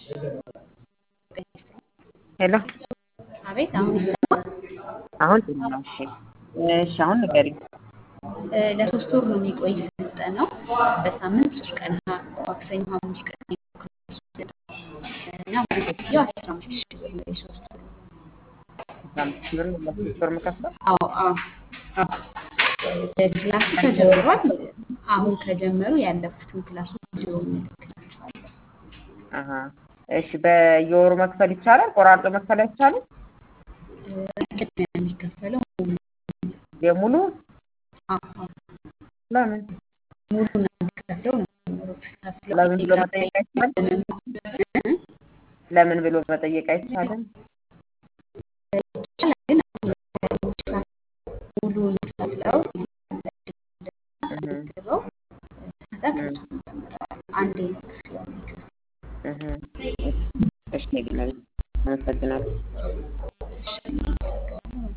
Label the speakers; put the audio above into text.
Speaker 1: ሄሎ
Speaker 2: አቤት አሁን ይሰማል?
Speaker 1: አሁን ጥሩ ነው። እሺ እሺ አሁን ንገሪኝ።
Speaker 2: እ ለሶስት ወር ነው የሚቆይ ስልጠናው። በሳምንት ሶስት ቀን ሀ- ማክሰኞ፣ ሐሙስ፣ ቅዳሜ ነው ክላሱ የሚሰጠው እና ሙሉ ክፍያው አስራ አምስት ሺህ ብር ነው የሶስት ወር።
Speaker 1: አስራ አምስት ሺህ ብር ነው ለሶስት ወር የምከፍለው?
Speaker 2: አዎ አዎ አዎ። እ ክላሱ ተጀምሯል። አሁን ከጀመሩ ያለፉትን ክላሶች ቪዲዮ እንልክላችኋለን።
Speaker 1: አሀ እሺ በየወሩ መክፈል ይቻላል? ቆራርጦ መክፈል አይቻልም?
Speaker 2: እ ቅድሚያ የሚከፈለው ሙሉ
Speaker 1: የሙሉ
Speaker 2: አዎ አዎ
Speaker 1: ለምን
Speaker 2: ሙሉ ነው የሚከፍለው ነው ከፍለው
Speaker 1: ለምን ብሎ
Speaker 2: ቴሌግራም ላይ
Speaker 1: መጠየቅ አይቻልም?
Speaker 2: እ
Speaker 1: ለምን ብሎ መጠየቅ አይቻልም?
Speaker 2: ይቻላል ግን አሁን ሙሉውን ከፍለው
Speaker 1: እህ
Speaker 2: ግበው ከዛ ክላሱ ይጀምራል። አንዴ ነው ክፍያው የሚከፍለው።
Speaker 1: እህ እሺ ግን አመሰግናለሁ።
Speaker 2: እሺ